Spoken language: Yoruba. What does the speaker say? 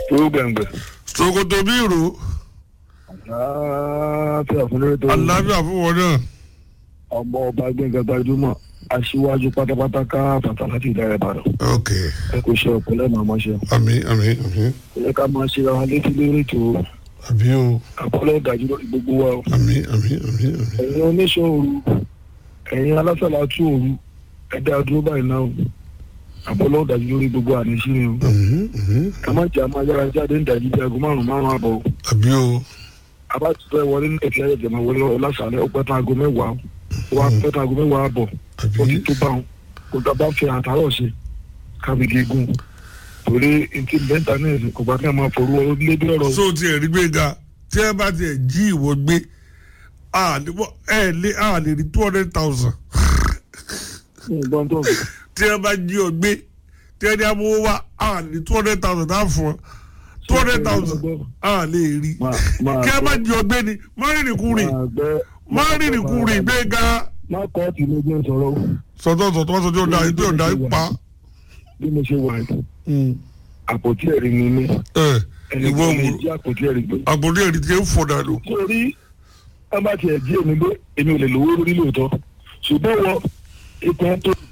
tó gbẹ̀ngbẹ̀. sokoto bí ìró àlàáfíà fún lórí tó alábíà fún wọn náà ọmọ ọba gbẹ̀ngàn gbajúmọ̀ aṣíwájú pátápátá ká fàtà láti ìdá ìbàdàn ok ẹ kò ṣe ọ̀pọ̀lẹ́ màá mọ́ ṣe. àmì àmì àmì ó yẹ ká máa ṣe ra wọn létí lórí ètò àbí o àpọ́lọ́ ìdájú lórí gbogbo wa o. àmì àmì àmì àmì ẹ̀yin oníṣẹ́ òru ẹ̀yin alásàlá tú òru ẹ̀dá dúró báyìí náà o. àpọ́lọ́ ìdájú lórí gbogbo àníṣí ni o. àmì àmì ẹ má jẹ́ àmọ́ ayára jáde ń dàjí bí aago márùn-ún márùn-ún àbọ̀ o. àbí o abá ti fẹ́ wọlé ní ẹ̀fẹ́ ẹ̀jẹ̀ máa wọlé ọlásàlẹ̀ ó pẹ́ tán aago mẹ́wàá ó wá pẹ́ tán aago mẹ́wàá àbọ̀ ó ti àbí tó bá wọn kò tá a bá fẹ́ àtàrọ̀ ṣe kábíyé gùn torí ntí bẹ́ńtà náà ẹ̀sìn kò bá kí a máa forú ọ lé bí ọ̀rọ̀ so tiẹ̀ rí gbẹ̀ngà tí ẹ bá tiẹ̀ jí ìwọ gbé a lè bọ́ ẹ lé a lè rí two hundred thousand ìgbọ́n tó ń bọ̀. tí ẹ bá jí ọ gbé tí ẹ ní amówó wá a lè rí two hundred thousand náà fún ọ two hundred thousand a lè rí Máa- máa kí ẹ bá gbọ́- jí ọ gbé ni má rìnrìn kúrìn máa gbẹ́- má rìnrìn kúrìn gbẹ̀ngà má kọ́ ọ̀tí ló jẹ́ sọ̀rọ̀ o. sọtọ sọtọ wọn sọjọ ọdà ìdí ọdà ìpa bí mo ṣe wà yìí àpótí ẹ̀rí ni mí ẹ ẹni ìwọ tó lè wò jí àpótí ẹ̀rí gbé. àgbọ̀dé ẹ̀rí tí ẹ ń fọ̀ dànù. torí ẹ bá tiẹ̀ jí èmi gbé èmi ò lè lówó lórí lóòótọ́ ṣùgbọ́n wọ ikọ̀ tó